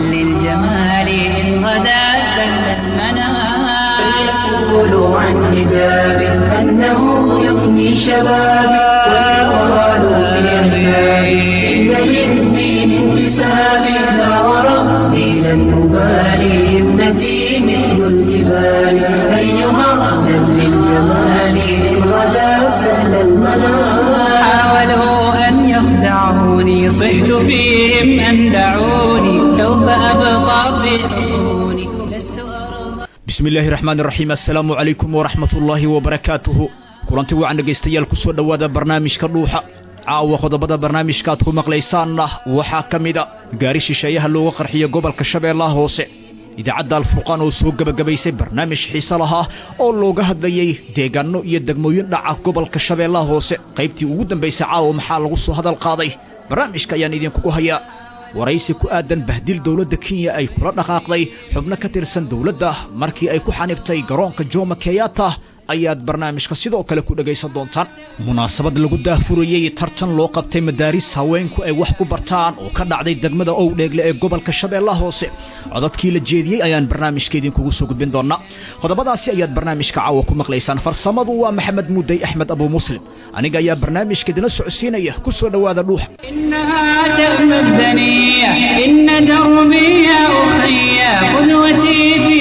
للجمال إن غدا سل المنام فيقولوا عن حجاب أنه يفني شبابي ويقالوا في عبادي إن للدين انتساب لا وربي لن أبالي ابنتي مثل الجبال أيها أهلا للجمال إن غدا سهل المنام حاولوا أن يخدعوني صحت فيهم أن دعوني سوف أبقى في حصوني لست أرضى bismi illaahi raxmaan iraxiim assalaamu calaykum waraxmat ullaahi wabarakaatuhu kulanti wacan dhegaystayaal ku soo dhowaada barnaamijka dhuuxa caawa qodobada barnaamijka aad ku maqlaysaanna waxaa ka mida gaari shisheeyaha looga qarxiyo gobolka shabeellaha hoose idaacadda alfurqaan oo soo gebagabaysay barnaamij xiise lahaa oo looga hadlayey deegaanno iyo degmooyin dhaca gobolka shabeellaha hoose qaybtii ugu dambaysay caawa maxaa lagu soo hadal qaaday barnaamijka ayaan idinkugu hayaa waraysi ku aadan bahdil dowladda kenya ay kula dhaqaaqday xubno ka tirsan dowladda markii ay ku xanibtay garoonka jomo kenyatta ayaad barnaamijka sidoo kale ku dhegaysan doontaan munaasabad lagu daahfurayey tartan loo qabtay madaaris haweenku ay wax ku bartaan oo ka dhacday degmada owdheegle ee gobolka shabeellaha hoose codadkii la jeediyey ayaan barnaamijka idinkugu soo gudbin doonaa qodobadaasi ayaad barnaamijka caawa ku maqlaysaan farsamadu waa maxamed muudey axmed abu muslim aniga ayaa barnaamijka idinla socodsiinaya ku soo dhowaada dhuuxa إنها تأمى الدنيا إن دربي يا أخي قدوتي في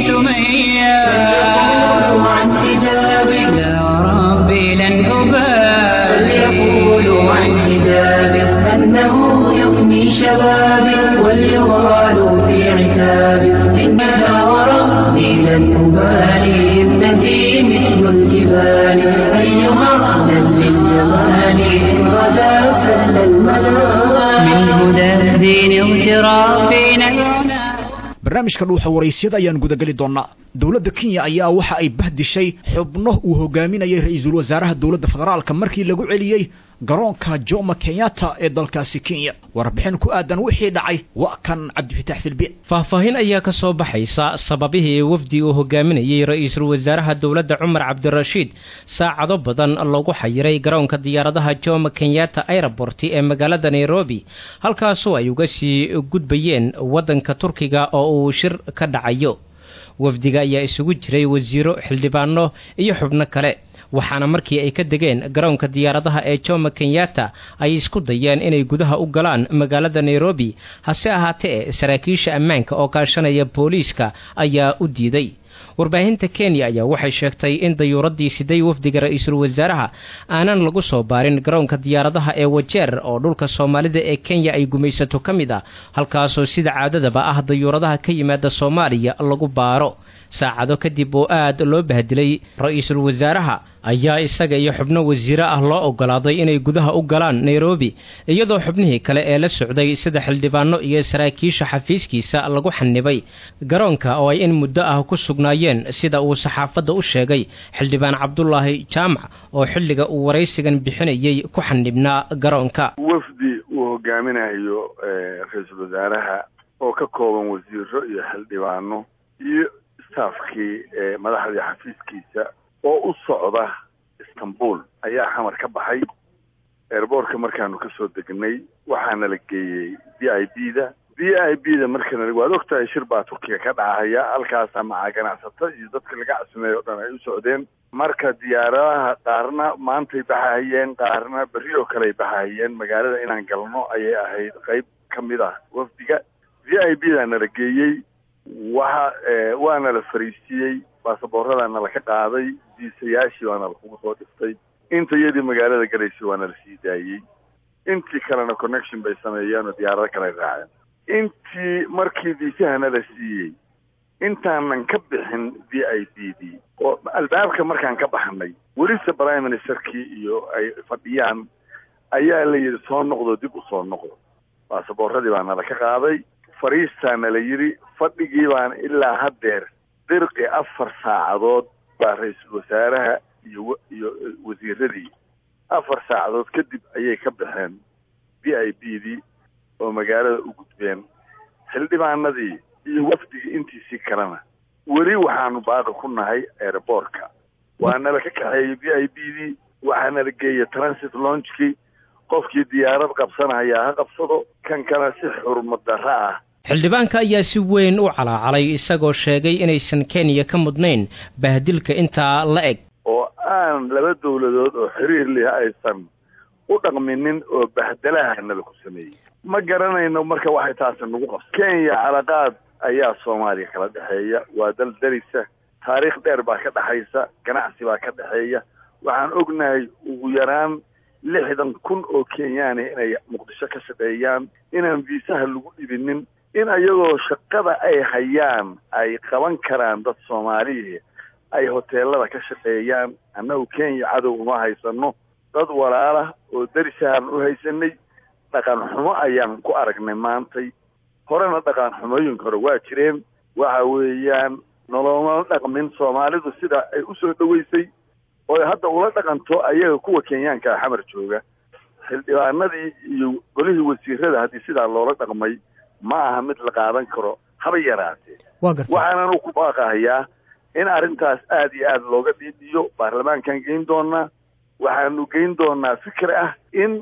سمية فليقولوا عن حجابي يا ربي لن أبالي فليقولوا عن حجابي أنه يفني شبابي وليغالوا في عتابي إنها وربي لن أبالي ابنتي مثل الجبال أيها أهلا للجمال إن غدا سهل المنام من هدى الدين اغترافنا العنى barnaamijka dhuuxa waraysyada ayaan gudageli doonaa dowladda kenya ayaa waxa ay bahdishay xubno uu hogaaminayay ra-iisul wasaaraha dowladda federaalka markii lagu celiyey garoonka jomo kenyatta ee dalkaasi kenya warbixin ku aadan wixii dhacay waa kan cabdifitaax filbiin faahfaahin ayaa ka soo baxaysa sababihii wafdi uu hogaaminayey ra-iisul wasaaraha dowladda cumar cabdirashiid saacado badan lagu xayiray garoonka diyaaradaha jomo kenyatta airabort ee magaalada nairobi halkaasoo ay uga sii gudbayeen waddanka turkiga oo uu shir ka dhacayo wafdiga ayaa isugu jiray wasiiro xildhibaano iyo xubno kale waxaana markii ay ka degeen garoonka diyaaradaha ee jomo kenyatta ay isku dayeen inay gudaha u galaan magaalada nairobi hase ahaatee saraakiisha ammaanka oo kaashanaya booliiska ayaa u diiday warbaahinta kenya ayaa waxay sheegtay in dayuuraddii siday wafdiga ra-iisul wasaaraha aanan lagu soo baarin garoonka diyaaradaha ee wajeer oo dhulka soomaalida ee kenya ay gumaysato ka mid ah halkaasoo sida caadadaba ah dayuuradaha ka yimaada soomaaliya lagu baaro saacado kadib oo aad loo bahdilay ra-iisul wasaaraha ayaa isaga iyo xubno wasiiro ah loo ogolaaday inay gudaha u galaan nairobi iyadoo xubnihii kale ee la socday sida xildhibaano iyo saraakiisha xafiiskiisa lagu xanibay garoonka oo ay in muddo ah ku sugnaayeen sida uu saxaafadda u sheegay xildhibaan cabdulaahi jaamac oo xilliga uu waraysigan bixinayay ku xanibnaa garoonka wafdi uu hogaaminayo ra-iisul wasaaraha oo ka kooban wasiiro iyo xildhibaano iyo staafkii madaxdii xafiiskiisa oo u socda istanbul ayaa xamar ka baxay airboortka markaanu kasoo degnay waxaana la geeyey v i b da v i b da markana waad ogtahay shir baa turkiga ka dhacaya halkaasa macaa ganacsato iyo dadka laga casumeeyo o dhan ay u socdeen marka diyaaradaha qaarna maantay baxahayeen qaarna berri oo kale ay baxahayeen magaalada inaan galno ayay ahayd qayb ka mid ah wafdiga v i b da nala geeyey waxa waana la fariisiiyey baasabooradaana laka qaaday diisayaashii waana lakugu soo dhiftay inta iyadii magaalada galaysay waana la sii daayey intii kalena connection bay sameeyeen oo diyaarado kale ay raaceen intii markii diisahana la siiyey intaanan ka bixin v i b d oo albaabka markaan ka baxnay welise prime ministerkii iyo ay fadhiyaan ayaa la yidhi soo noqdo dib u soo noqdo baasaboorradii baana laka qaaday fariistaana la yidhi fadhigii baan ilaa haddeer dirqi afar saacadood baa ra-iisul wasaaraha iyo iyo wasiiradii afar saacadood kadib ayay ka baxeen v i b dii oo magaalada u gudbeen xildhibaanadii iyo wafdigii intiisii kalena weli waxaanu baaqi ku nahay airboortka waana la ka kaxeeyey v i b dii waxaana la geeyey transit launchkii qofkii diyaarad qabsanayaa ha qabsado kan kale si xurmad darro ah xildhibaanka ayaa si weyn u calaacalay isagoo sheegay inaysan kenya ka mudnayn bahdilka intaa la eg oo aan laba dawladood oo xiriir leh aysan u dhaqminin oo bahdalaha laku sameeyey ma garanayno marka waxay taasi nagu qabsa kenya calaqaad ayaa soomaaliya kala dhexeeya waa dal darisa taariikh dheer baa ka dhexaysa ganacsi baa ka dhexeeya waxaan ognahay ugu yaraan lixdan kun oo kenyaani inay muqdisho ka shaqeeyaan inaan viisaha lagu dhibinin in ayagoo shaqada ay hayaan ay qaban karaan dad soomaaliya ay hoteelada ka shaqeeyaan annagu kenya cadow uma haysano dad walaalah oo darisahaan u haysanay dhaqan xumo ayaan ku aragnay maantay horena dhaqan xumooyinka hore waa jireen waxa weeyaan noloma dhaqmin soomaalidu sida ay usoo dhoweysay oo hadda ula dhaqanto ayaga kuwa kenyaanka xamar jooga xildhibaanadii iyo golihii wasiirada haddii sidaa loola dhaqmay ma aha mid la qaadan karo haba yaraatee waxaananu ku baaqahayaa in arrintaas aada iyo aada looga dhiidhiyo baarlamaankaan geyn doonaa waxaanu geyn doonaa fikir ah in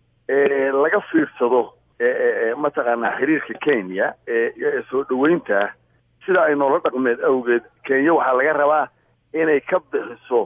laga fiirsado mataqaanaa xiriirka kenya ee soo dhoweynta sida ay noola dhaqmeed awgeed kenya waxaa laga rabaa inay ka bixiso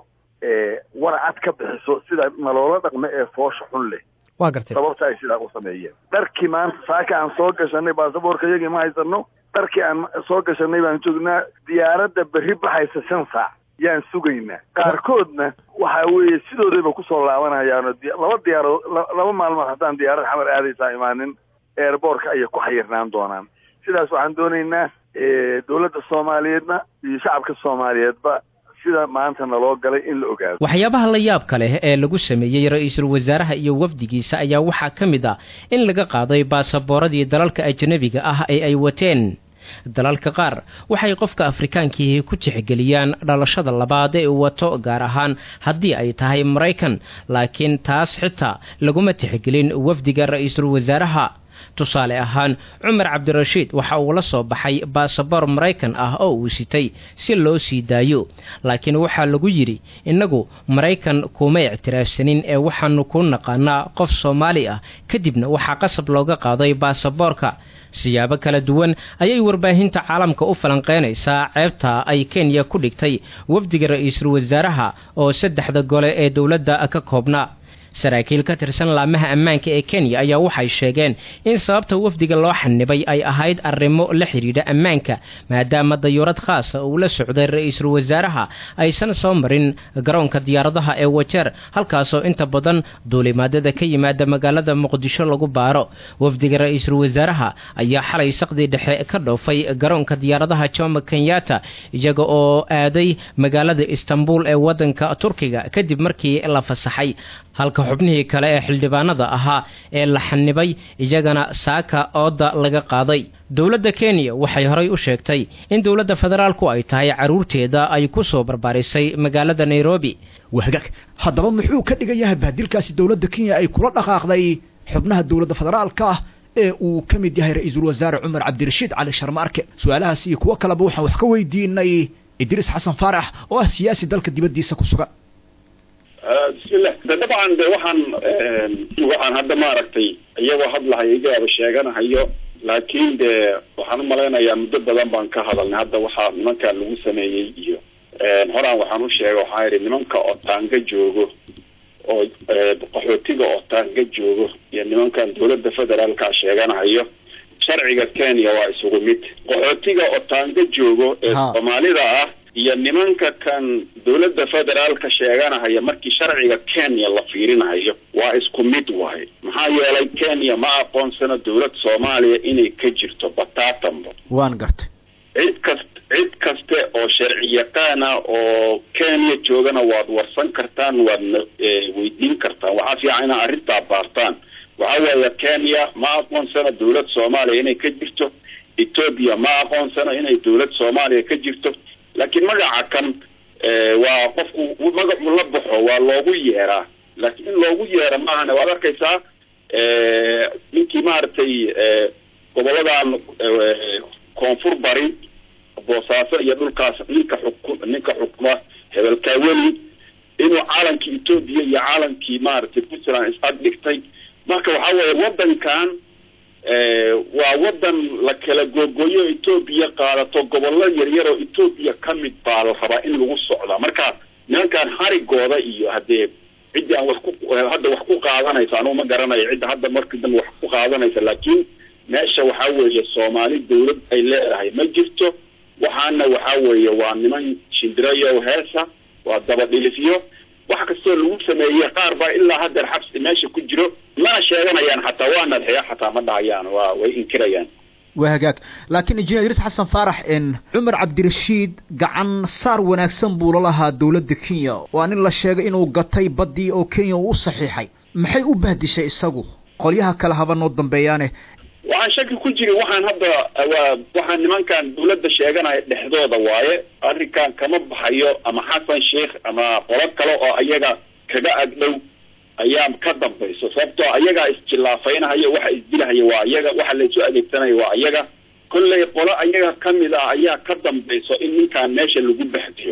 warcad ka bixiso sida naloola dhaqme ee foosha xun leh waa gartay sababta ay sidaa u sameeyeen dharkii maanta saaka aan soo gashanay baasaboorka iyagii ma haysano dharkii aan soo gashanay baan joognaa diyaaradda berri baxaysa shan saac yaan sugaynaa qaarkoodna waxa weeye sidoodayba kusoo laabanayaano laba diyaaradood laba maalmood haddaan diyaarad xamar aadaysaa imaanin eerboorka ayay ku xayirnaan doonaan sidaas waxaan doonaynaa dowladda soomaaliyeedna iyo shacabka soomaaliyeedba sida maanta naloo galay in la ogaado waxyaabaha la yaabka leh ee lagu sameeyey ra-iisul wasaaraha iyo wafdigiisa ayaa waxaa ka mid ah in laga qaaday baasabooradii dalalka ajnabiga ah ee ay wateen dalalka qaar waxay qofka afrikaankiihi ku tixgeliyaan dhalashada labaad ee uu wato gaar ahaan haddii ay tahay maraykan laakiin taas xitaa laguma tixgelin wafdiga ra-iisul wasaaraha tusaale ahaan cumar cabdirashiid waxa uu la soo baxay baasaboor maraykan ah oo uu sitay si loo sii daayo laakiin waxaa lagu yidhi innagu maraykan kuma ictiraafsanin ee waxaanu ku naqaanaa qof soomaali ah kadibna waxaa qasab looga qaaday baasaboorka siyaabo kala duwan ayay warbaahinta caalamka u falanqeynaysaa ceebta ay kenya ku dhigtay wafdiga ra-iisul wasaaraha oo saddexda gole ee dowladda ka koobnaa saraakiil ka tirsan laamaha ammaanka ee kenya ayaa waxay sheegeen in sababta wafdiga loo xanibay ay ahayd arrimo la xidhiidha ammaanka maadaama dayuurad khaasa uu la socday ra-iisul wasaaraha aysan soo marin garoonka diyaaradaha ee wajeer halkaasoo inta badan duulimaadada ka yimaada magaalada muqdisho lagu baaro wafdiga ra-iisul wasaaraha ayaa xalay saqdii dhexe ka dhoofay garoonka diyaaradaha jomo kenyatta iyaga oo aaday magaalada istanbul ee wadanka turkiga kadib markii la fasaxay halka xubnihii kale ee xildhibaanada ahaa ee la xanibay iyagana saaka ooda laga qaaday dowladda kenya waxay horay u sheegtay in dowladda federaalku ay tahay carruurteeda ay ku soo barbaarisay magaalada nairobi wahagaag haddaba muxuu ka dhigan yahay bahdilkaasi dowladda kenya ay kula dhaqaaqday xubnaha dowladda federaalka ah ee uu ka mid yahay ra-iisul wasaare cumar cabdirashiid cali sharmaarke su-aalahaas iyo kuwo kaleba waxaan wax ka weydiinay idriis xasan faarax oo ah siyaasi dalka dibaddiisa ku sugan bismillah de dabcan de waxaan waxaan hadda maaragtay iyagoo hadlahayo igaaba sheeganahayo laakiin de waxaan umalaynayaa muddo badan baan ka hadalnay hadda waxaa nimankan lagu sameeyey iyo horaan waxaan u sheegay waxaa yidhi nimanka otaanga joogo oo qaxootiga otaanga joogo iyo nimankan dowladda federaalka sheeganahayo sharciga kenya waa isugu mid qaxootiga otaanga joogo ee soomaalida ah iyo nimanka kan dowladda federaalka sheeganahaya markii sharciga kenya la fiirinayo waa isku mid wahay maxaa yeelay kenya ma aqoonsano dowlad soomaaliya inay ka jirto bataatanba waan gartay cid kast cid kaste oo sharci yaqaana oo kenya joogana waad warsan kartaan waadna weydiin kartaan waxaa fiican inaad arrintaa baartaan waxa weeye kenya ma aqoonsano dowlad soomaaliya inay ka jirto ethoobia ma aqoonsano inay dowlad soomaaliya ka jirto laakiin magaca kan waa qofku magacu la baxo waa loogu yeeraa laakiin in loogu yeera maahane waad arkaysaa ninkii maaragtay goboladan koonfur bari boosaaso iyo dhulkaas ninka xuku ninka xukuma hebelkaaweli inuu caalankii etoobiya iyo caalankii maaragtay puntland is ag dhigtay marka waxaa weeye waddankan waa wadan la kala googooyo etoobiya qaadato gobollo yaryar oo etoobiya ka mid baa la rabaa in lagu socdaa marka nimankan harigooda iyo haddee ciddii aan wax ku hadda wax ku qaadanaysa anugu ma garanayo cidda hadda markii dambe wax ku qaadanaysa laakiin meesha waxaa weeye soomaali dawlad ay leedahay ma jirto waxaana waxaa weeye waa niman shindirayo heesa waa dabadhilifyo wax kastoo lagu sameeyey qaar baa ilaa haddeer xabsi meesha ku jiro mana sheeganayaan xataa waa nadxiya xataa ma dhahayaan waa way inkirayaan waa hagaag laakiin injineer idriis xasan faarax n cumar cabdirashiid gacan saar wanaagsan buu la lahaa dowladda kenya waa nin la sheegay inuu gatay baddii oo kenya uu u saxiixay maxay u bahdishay isagu qolyaha kale haba noo dambeeyaane waxaan shaki ku jirin waxaan hadda waa waxaan nimankan dawladda sheeganaya dhexdooda waaye arrinkan kama baxayo ama xasan sheikh ama qolo kale oo ayaga kaga agdhow ayaa ka dambayso sababtoo ayagaa isjillaafaynahaya waxa isdilahaya waa ayaga waxa laysu adeegsanaya waa ayaga kollay qolo ayaga kamid ah ayaa ka dambayso in ninkan meesha lagu baxdiyo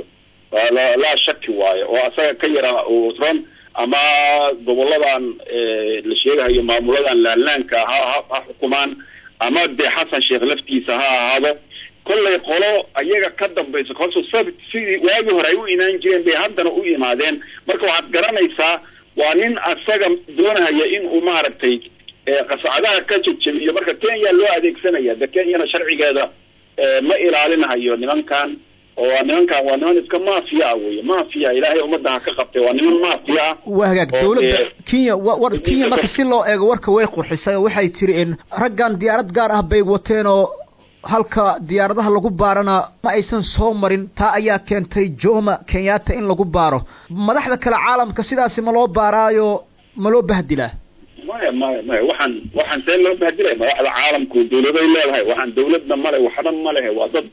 laa shaki waayo oo asaga ka yara ron ama goboladan la sheegahayo maamuladan laanlaanka ha ha xukumaan ama dee xasan sheekh laftiisa ha ahaado kollay qolo ayaga ka dambayso horta sabt sidii waagii hore ay u imaan jireen bay haddana u imaadeen marka waxaad garanaysaa waa nin asaga doonahaya in uu maaragtay qasacadaha ka jejebiyo marka kenya loo adeegsanaya de kenyana sharcigeeda ma ilaalinahayo nimankan oo waa nimankan waa niman iska mafia ah wey mafia ilaahay ummadda ha ka qabtay waa niman mafia ah waa hagaag oo dowladda dee- kenya wa war kenya marka si loo eego warka way qurxisay oo waxay tiri in raggan diyaarad gaar ah bay wateen oo halka diyaaradaha lagu baarana ma aysan soo marin taa ayaa keentay joma kenyatta in lagu baaro madaxda kale caalamka sidaasi ma loo baaraayo ma loo bahdilaa maya maya maya waxaan waxaan see loo bahdilay madaxda caalamku dawladay leedahay waxaan dawladna male waxba ma lehe waa dad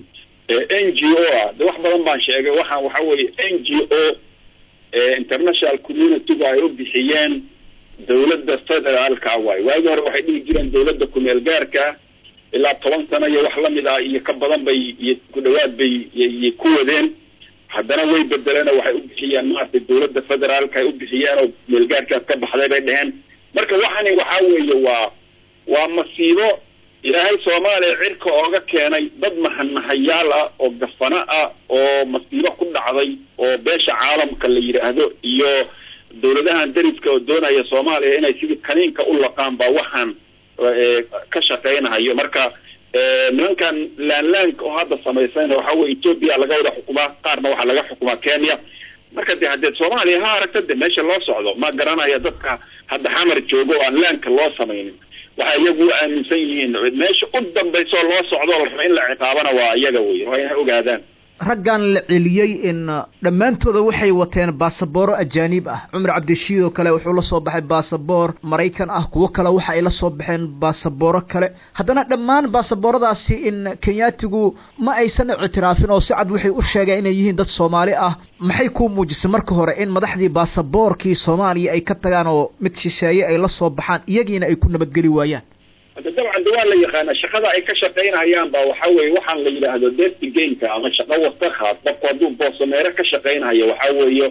n g o ah de wax badan baan sheegay waxaan waxa weeye n g o international communityga ay u bixiyeen dawladda federaalka waaye waagi hore waxay dhihi jireen dawladda kumeel gaarka ilaa toban sano iyo wax lamid ah iyo ka badan bay iyo ku dhawaad bay y ku wadeen haddana way bedeleen oo waxay u bixiyeen maaragtay dawladda federaalka ay u bixiyeen oo meelgaarkaas ka baxday bay dheheen marka waxani waxaa weeye waa waa masiibo ilaahay soomaaliya cirka ooga keenay dad mahanahayaal ah oo gafano ah oo masiibo ku dhacday oo beesha caalamka la yidhaahdo iyo dawladahan dariska oo doonaya soomaaliya inay sidii kaniinka u laqaan baa waxaan eh, ka shaqaynahayo marka eh, nimankan laanlaanka oo hadda samaysayna waxa weye etoobiya laga wada xukumaa qaarna waxaa laga xukumaa kenya marka de haddee soomaaliya ha aragta de meesha loo socdo ma garanaya dadka hadda xamar joogo oo aan laanka loo samaynin waxay iyagu u aaminsan yihiin meesha u dambaysa oo loo socdo oo la raba in la ciqaabana waa iyaga wey waa inay ogaadaan raggan la celiyey in dhammaantooda waxay wateen baasabooro ajaanib ah cumar cabdishiid oo kale wuxuu la soo baxay baasaboor maraykan ah kuwo kale waxa ay la soo baxeen baasabooro kale haddana dhammaan baasabooradaasi in kenyaatigu ma aysan ictiraafin oo si cad waxay u sheegeen inay yihiin dad soomaali ah maxay kuu muujisay marka hore in madaxdii baasaboorkii soomaaliya ay ka tagaan oo mid shisheeye ay la soo baxaan iyagiina ay ku nabadgeli waayaan hadda dabcan de waa la yaqaana shaqada ay ka shaqaynahayaan ba waxa weye waxaan la yidhaahdo dirty gameka ama shaqo wasakha qofku hadduu boosameero ka shaqaynayo waxa weeye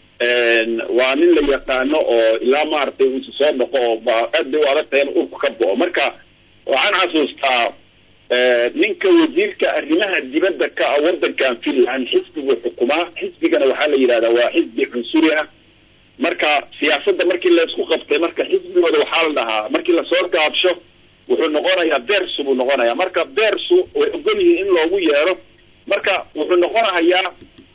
waa nin la yaqaano oo ilaa maaragtay uu soo dhaqo oo ba aad bay u adag tahay in urku ka bo'o marka waxaan xasuustaa ninka wasiirka arrimaha dibadda ka ah wadankan finland xisbigu xukumaa xisbigana waxaa la yidhahdaa waa xisbi cunsuri ah marka siyaasadda markii laysku qabtay marka xisbigooda waxaa la dhahaa markii lasoo gaabsho wuxuu noqonayaa bersu buu noqonayaa marka bersu way ogol yihiin in loogu yeero marka wuxuu noqonahayaa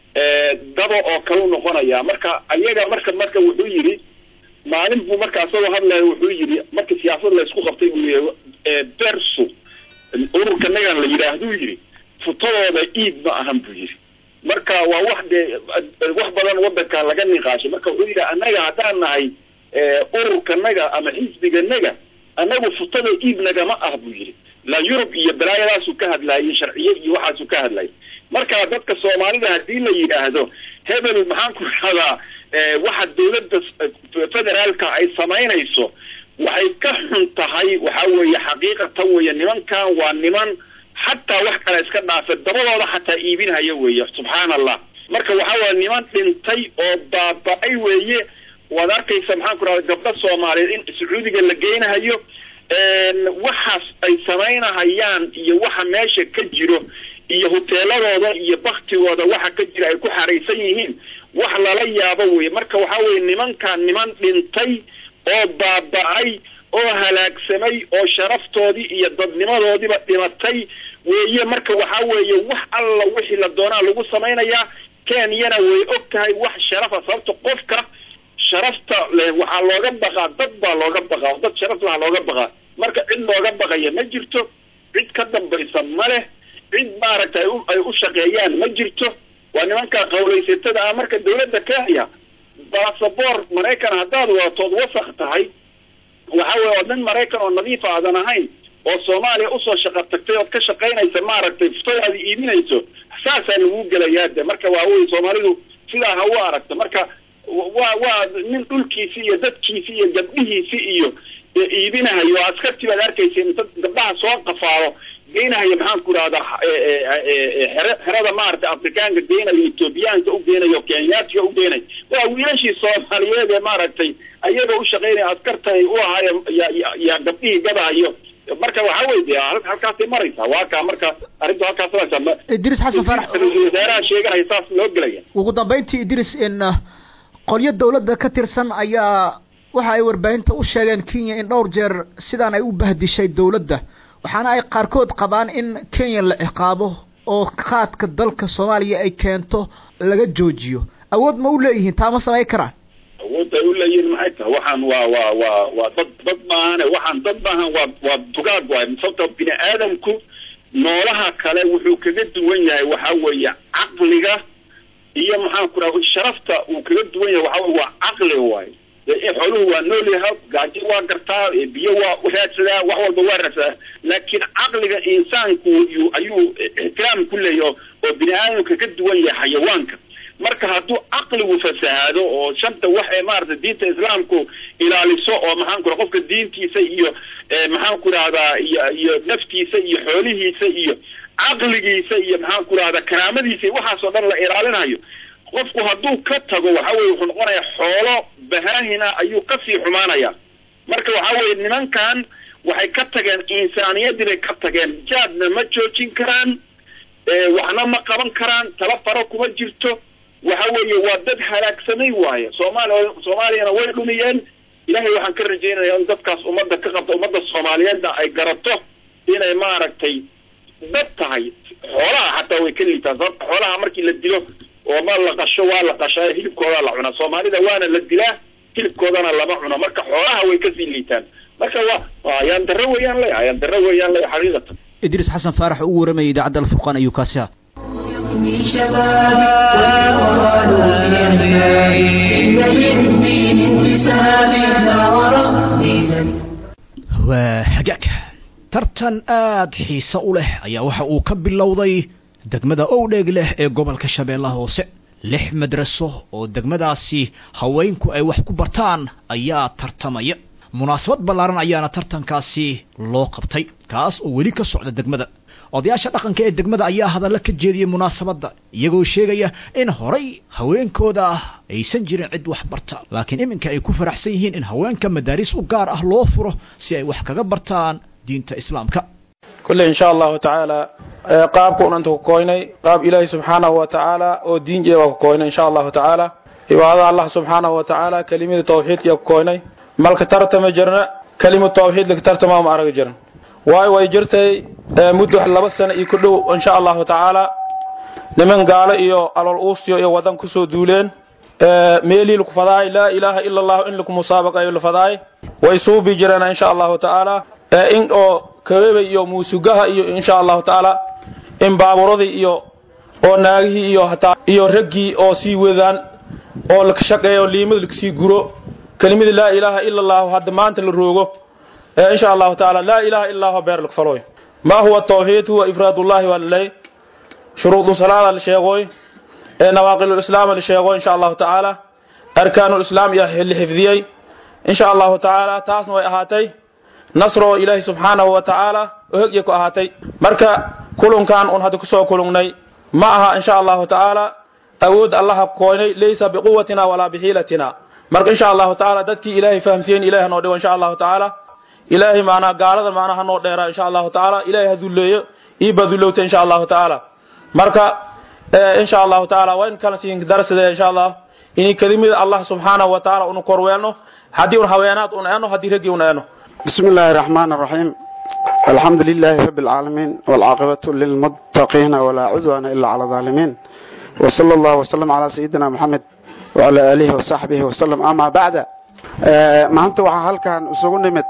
dabo oo kale u noqonayaa marka ayaga marka marka wuxuu yidhi maalin buu marka asagoo hadlaya wuxuu yidhi marka siyaasad laysku qabtay buu yihi bersu ururka nagan la yidhaahduu yidhi futadooda iid ma ahan buu yidhi marka waa wax dee wax badan wadanka laga niqaashay marka wuxuu yidhi annaga haddaan nahay ururkanaga ama xisbiganaga annagu futada iib nagama ah buu yidhi la yurub iyo balaayadaasuu ka hadlaayay sharciye iyo waxaasuu ka hadlayay marka dadka soomaalida haddii la yidhaahdo hebel maxaan ku rahdaa waxa dawladda federaalka ay samaynayso waxay ka xun tahay waxa weeye xaqiiqatan weeye nimankan waa niman xataa wax kale iska dhaafe dabadooda xataa iibinhaya weeye subxaana allah marka waxa weye niman dhintay oo baaba-ay weeye waad arkaysa maxaan ku rahda gabdho soomaaliyeed in sacuudiga la geynahayo waxaas ay samaynahayaan iyo waxa meesha ka jiro iyo huteeladooda iyo baktigooda waxa ka jira ay ku xaraysan yihiin wax lala yaabo weye marka waxa weye nimankan niman dhintay oo baaba-ay oo halaagsamay oo sharaftoodii iyo dadnimadoodiiba dhimatay weeye marka waxa weeye wax alla wixii la doonaa lagu samaynayaa kenyana way og tahay wax sharafa sababta qofka sharafta leh waxaa looga baqaa dad baa looga baqaa dad sharaf laha looga baqaa marka cid looga baqaya ma jirto cid ka dambaysa ma leh cid maaragtay ay u shaqeeyaan ma jirto waa nimanka qawlaysatada ah marka dawladda kenya basaboor maraykan haddaad wadatood wasaq tahay waxa weye oo nin maraykan oo nadiif aadan ahayn oo soomaaliya usoo shaqa tagtay ood ka shaqaynaysa maaragtay futodaada iibinayso saasaa lagu gelayaa de marka waa wey soomaalidu sidaa ha u aragto marka waa waa nin dhulkiisi iyo dadkiisi iyo gabdhihiisi iyo iibinahayo askartii baad arkaysa inta gabdhaha soo qafaalo geynahayo maxaan ku rahdaa xere xerada maaragtay afrikaanka geynayo ethoobiyaanka u geynayo kenyaatiga u geynayo waa wiilashii soomaaliyeed ee maaragtay ayagoo u shaqaynaya askarta u ahaayo ya gabdhihii gadahayo marka waxa wey de halkaasay maraysaa waa kaa marka arrintu halkaas maraysaa idris xasan farax ra-iisul wasaaraha sheeganaya saas loo gelaya ugu dambeyntii idris in qolyo dawladda ka tirsan ayaa waxa ay warbaahinta u sheegeen kenya in dhowr jeer sidaan ay u bahdishay dawladda waxaana ay qaarkood qabaan in kenya la ciqaabo oo qaadka dalka soomaaliya ay keento laga joojiyo awood ma u leeyihiin taa ma samayn karaan awood ay u leeyihiin maxay tahay waxaan waa waa waa waa dad dad maahane waxaan dad maahan waa waa dugaag waay sababta bini aadamku noolaha kale wuxuu kaga duwan yahay waxa weeye caqliga iyo maxaan ku raha sharafta uu kaga duwan yahay waxa weye waa caqli waay xooluhu waa nool yahay gaajo waa gartaa biyo waa raadsadaa wax walba waa raadsadaa laakiin caqliga insaanku ayuu ixtiraam ku leeyahy oo bini aadamka ka duwan yahay xayawaanka marka hadduu caqligu fasahaado oo shanta wax ee maaragtay diinta islaamku ilaaliso oo maxaan ku raha qofka diintiisa iyo maxaan ku rahdaa iyo iyo naftiisa iyo xoolihiisa iyo caqligiisa iyo maxaan ku rahdaa karaamadiisa iyo waxaasoo dhan la ilaalinayo qofku hadduu ka tago waxa weye wuxuu noqonayaa xoolo bahaahina ayuu kasii xumaanaya marka waxa weye nimankan waxay ka tageen insaaniyadii bay ka tageen jaadna ma joojin karaan waxna ma qaban karaan tala faro kuma jirto waxa weeye waa dad halaagsamay waaye soomaaliya soomaaliyana way dhumiyeen ilahay waxaan ka rajeynaya in dadkaas ummadda ka qabta ummadda soomaaliyeedna ay garato inay maaragtay dad tahay xoolaha xataa way ka liitaan sababta xoolaha markii la dilo oo ma la qasho waa la qashaa hilibkoodaa la cunaa soomaalida waana la dilaa hilibkoodana lama cuno marka xoolaha way kasii liitaan marka waa ayaan darro weeyaan le ayaan darro weeyaan le xaqiiqatan idris xasan faarax ugu waramayay idaacadda alfurqaan ayuu kaasi ha من شبابي والقرآن في عبادي إن للدين انتساب لا وربي لن waa hagaag tartan aada xiise u leh ayaa waxa uu ka bilowday degmada owdheeg leh ee gobolka shabeellaha hoose lix madraso oo degmadaasi haweenku ay wax ku bartaan ayaa tartamaya munaasabad ballaaran ayaana tartankaasi loo qabtay kaas oo weli ka socda degmada odayaasha dhaqanka ee degmada ayaa hadalla ka jeediyey munaasabadda iyagoo sheegaya in horay haweenkooda ah aysan jirin cid wax barta laakiin iminka ay ku faraxsan yihiin in haweenka madaaris u gaar ah loo furo si ay wax kaga bartaan diinta islaamka kulle insha allahu tacaala qaabka unanta ku koynay qaab ilaahi subxaanahu wa tacaala oo diin jeeba ku koynay insha allahu tacaala cibaadada allah subxaanahu wa tacaala kelimada tawxiidkiya ku koynay malka tartama jirna kelimad tawxiid laka tartama ma arag jiran waayo way jirtay muddo laba sano iyo ku dhow insha allahu tacaala niman gaalo iyo alool uustiyo iyo wadan kusoo duuleen meelii laku fadaay laa ilaaha ila allahu in laku musaabaqayo la fadaay way suubi jireen insha allahu tacaala in oo kabeebay iyo muusugaha iyo insha allahu tacaala in baaburadii iyo oo naagihii iyo hataa iyo raggii oo sii wadaan oo laka shaqeeyo liimada lakasii guro kelimada laa ilaaha ila allahu hadda maanta la roogo insha allahu tacaala laa ilaha illa allahu beer laka falooy ma huwa tawxiid huwa ifraadullahi waa laley shuruudu salaada la sheegoy nawaaqilulislaam la sheego insha allahu tacaala arkaanulislaam iyo la xifdiyey insha allahu tacaala taasna way ahaatay nasroo ilaahi subxaanahu wa tacaala oo hegya ku ahaatay marka kulunkan un hadda kusoo kulungnay ma aha insha allahu tacaala awood allaha koynay laysa biquwatina walaa bixiilatina marka insha allahu tacaala dadkii ilaahay fahamsiyen ilaah noo dhigo insha allahu tacaala ilaahay macnaha gaalada macnaha hanoo dheeraa insha allahu tacaala ilaahay ha dulleeyo ii badulowta insha allahu tacaala marka insha allahu tacaala waa in kala siin darasida insha allah inay kelimada allah subxaanahu wa tacaala unu korweelno haddii un haweenaad un eeno haddii raggii un eeno بسم الله الرحمن الرحيم الحمد لله رب العالمين والعاقبة للمتقين ولا عدوان إلا على الظالمين وصلى الله وسلم على سيدنا محمد وعلى آله وصحبه وسلم أما بعد ما أنت وحال كان أسوغن نمت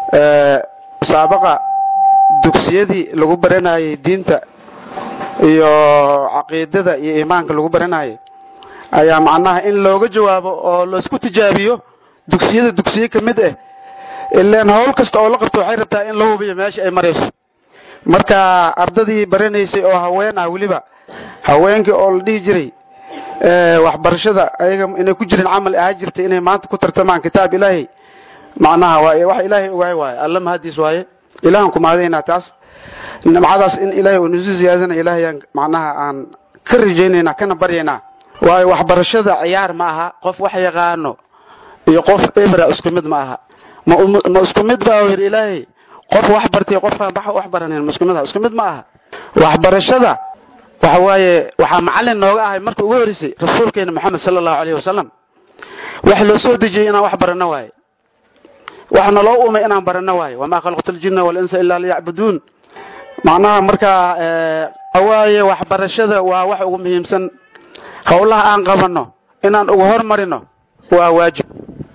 سابقا dugsiyadii lagu baranayay diinta iyo caqiidada iyo iimaanka lagu baranayay ayaa macnaha in looga jawaabo oo laisku tijaabiyo dugsiyada dugsiye ka mid ah ilaan howl kasta oo la qabto waxay rabtaa in la hubiyo meesha ay marayso marka ardadii baranaysay oo haween ah weliba haweenkii oo la dhihi jiray waxbarashada ayaga inay ku jirin camal ahaa jirtay inay maanta ku tartamaan kitaab ilaahay macnaha waa wax ilaahay ogaay waaye alla mahadiis waaye ilaahan ku mahadaynaa taas nimcadaas in ilaahay uu nusu ziyaadana ilaahayaan macnaha aan ka rajaynaynaa kana baryaynaa waayo waxbarashada ciyaar ma aha qof wax yaqaano iyo qof ebra isku mid ma aha ma isku mid baa yidhi ilaahay qof wax bartay qofkaan wax baranin ma isku mid aha isku mid ma aha waxbarashada waxa waaye waxaa macallin nooga ahay marka ugu horeysay rasuulkeena moxamed sala allahu calayhi wasalam wax loo soo dejiyey inaan wax baranno waaye waxna loo umay inaan baranno waaye wamaa khalaqtu aljinna walinsa ilaa liyacbuduun macnaha markaa waaye waxbarashada waa wax ugu muhiimsan howlaha aan qabanno inaan ugu hormarino waa waajib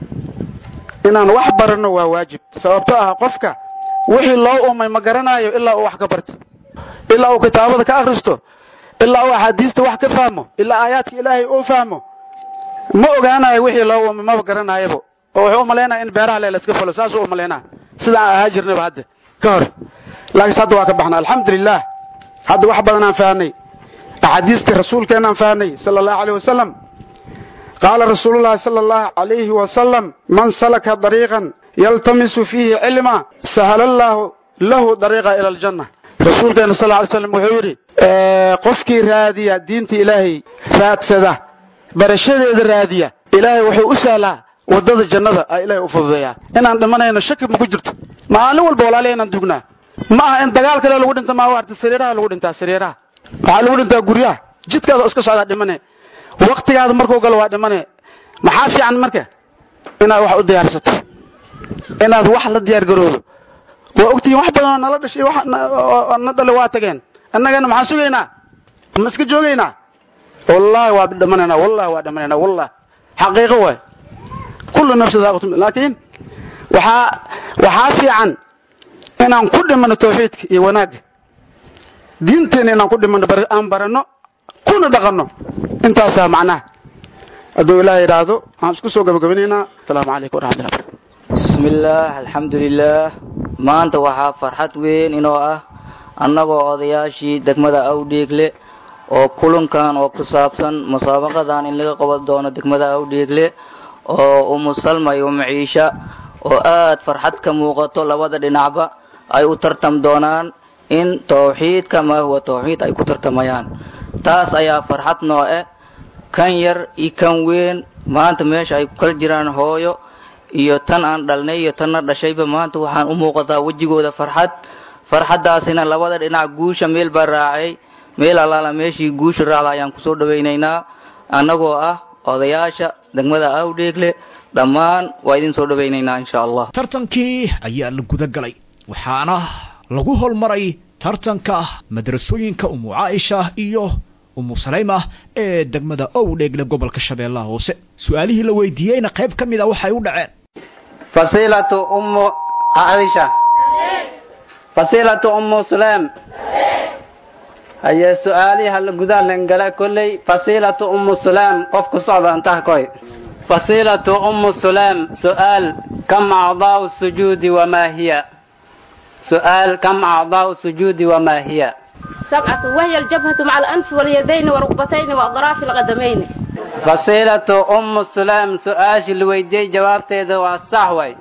inaan wax baranno waa waajib sababto ah qofka wixii loo umay ma garanayo ilaa uu wax ka barto ilaa uu kitaabada ka akhristo ilaa uu axaadiista wax ka fahmo ilaa aayaadka ilaahay uu fahmo ma ogaanayo wixii loo umay maba garanaayabo oo wuxuu umalaynaya in beeraha le laska fulo saasuu umalaynaa sidaan ahaa jirnayba hadda ka hor laakiinse hadda waa ka baxna alxamdulilah hadda wax badan aan fahnay axaadiistii rasuulkeenaan fahnay sala allahu aleyh wasalam qaala rasuulu llahi sala allahu calayhi wasalam man salaka dariiqan yaltamisu fiihi cilma sahala allaahu lahu dariiqa ila aljanna rasuulkeena sal ly slam wuxuu yidhi qofkii raadiya diinta ilaahay raadsada barashadeeda raadiya ilaahay wuxuu u sahlaa wadada jannada a ilaahay u fududeeyaa inaan dhimanayno shaki ma ku jirto maalin walba walaaliya inaan dugnaa ma aha in dagaal kale lagu dhinta maa waarta sariiraha lagu dhintaa sariiraha waxaa lagu dhintaa guryaha jidkaada iska socdaa dhimane waktigaada markuu galo waa dhimane maxaa fiican marka inaad wax u diyaarsato inaad wax la diyaar garoodo waa ogtihiin wax badan oo nala dhashay wax na dhale waa tageen annagana maxaan sugaynaa ma iska joogaynaa wallahi waa dhimanaynaa wallahi waa dhimanaynaa wallahi xaqiiqo waay kullu nafsi daaqatum laakiin waxaa waxaa fiican inaan ku dhimano tawxiidka iyo wanaagga diinteena inaan ku dhimano aan baranno kuna dhaqanno intaasaa macnaha hadduu ilaah yidhaahdo waxaan isku soo gabagabanaynaa asalaamu calaykum waraxmatullahi barakatu bismillaah alxamdulilaah maanta waxaa farxad weyn inoo ah annagoo odayaashii degmada awdhiigle oo kulankan oo ku saabsan musaabaqadan in laga qaban doono degmada awdhiigle oo umu salma iyo umu ciisha oo aad farxad ka muuqato labada dhinacba ay u tartam doonaan in tawxiidka ma huwa tawxiid ay ku tartamayaan taas ayaa farxad noo eh kan yar iyo kan weyn maanta meesha ay ku kala jiraan hooyo iyo tan aan dhalnay iyo tanna dhashayba maanta waxaan u muuqataa wejigooda farxad farxaddaasina labada dhinac guusha meel baa raacay meel allaala meeshii guusha raacda ayaan kusoo dhawaynaynaa annagoo ah odayaasha degmada awdheegle dhammaan waa idin soo dhawaynaynaa insha allah tartankii ayaa la guda galay waxaana lagu holmaray tartanka madrasooyinka umu caaisha iyo umu salayma ee degmada owdheegle gobolka shabeellaha hoose su-aalihii la weydiiyeyna qayb ka mid a waxay u dhaceen fasilatu ummu caaisha fasilatu ummu sulaim haye su-aalihi hala gudaa langala kolley fasilatu ummu sulaim qof ku socda intaha koy fasilatu ummu sulaim su-aal kam acdaau sujuudi wamaa hiya سؤال كم أعضاء السجود وما هي سبعة وهي الجبهة مع الأنف واليدين والركبتين وأطراف القدمين فصيلة أم السلام سؤال الويدي جواب تيدا والصحوي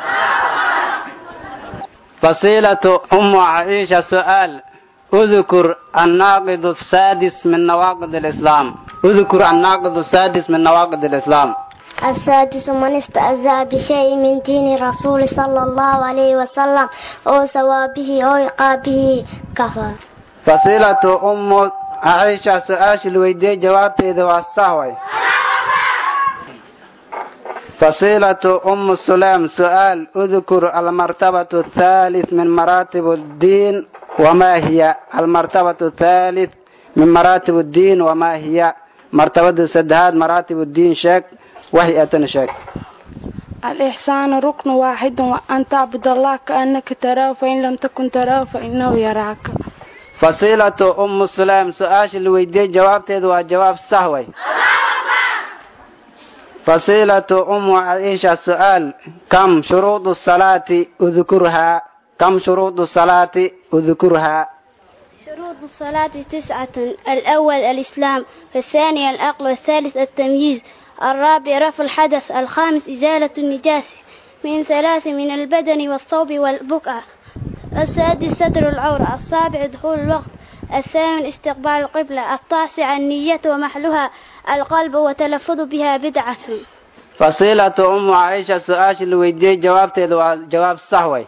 فصيلة أم عائشة سؤال اذكر الناقض السادس من نواقض الإسلام اذكر الناقض السادس من نواقض الإسلام السادس من استهزأ بشيء من دين رسول صلى الله عليه وسلم أو ثوابه أو عقابه كفر فصيلة أم عائشة سؤال الويدي جواب إذا والصهوي فصيلة أم سلام سؤال اذكر المرتبة الثالث من مراتب الدين وما هي المرتبة الثالث من مراتب الدين وما هي مرتبة سدهاد مراتب الدين شك وهي أتن شك الإحسان ركن واحد وأن تعبد الله كأنك تراه فإن لم تكن تراه فإنه يراك فصيلة أم سلام سؤال الويدي جواب تدوى جواب سهوي فصيلة أم عائشة سؤال كم شروط الصلاة أذكرها كم شروط الصلاة أذكرها شروط الصلاة تسعة الأول الإسلام الثاني العقل والثالث التمييز الرابع رفع الحدث الخامس إزالة النجاسة من ثلاث من البدن والثوب والبقعة السادس ستر العورة السابع دخول الوقت الثامن استقبال القبلة التاسع النية ومحلها القلب وتلفظ بها بدعة فصيلة أم عائشة سؤال الويدي جواب تدوى جواب صحوي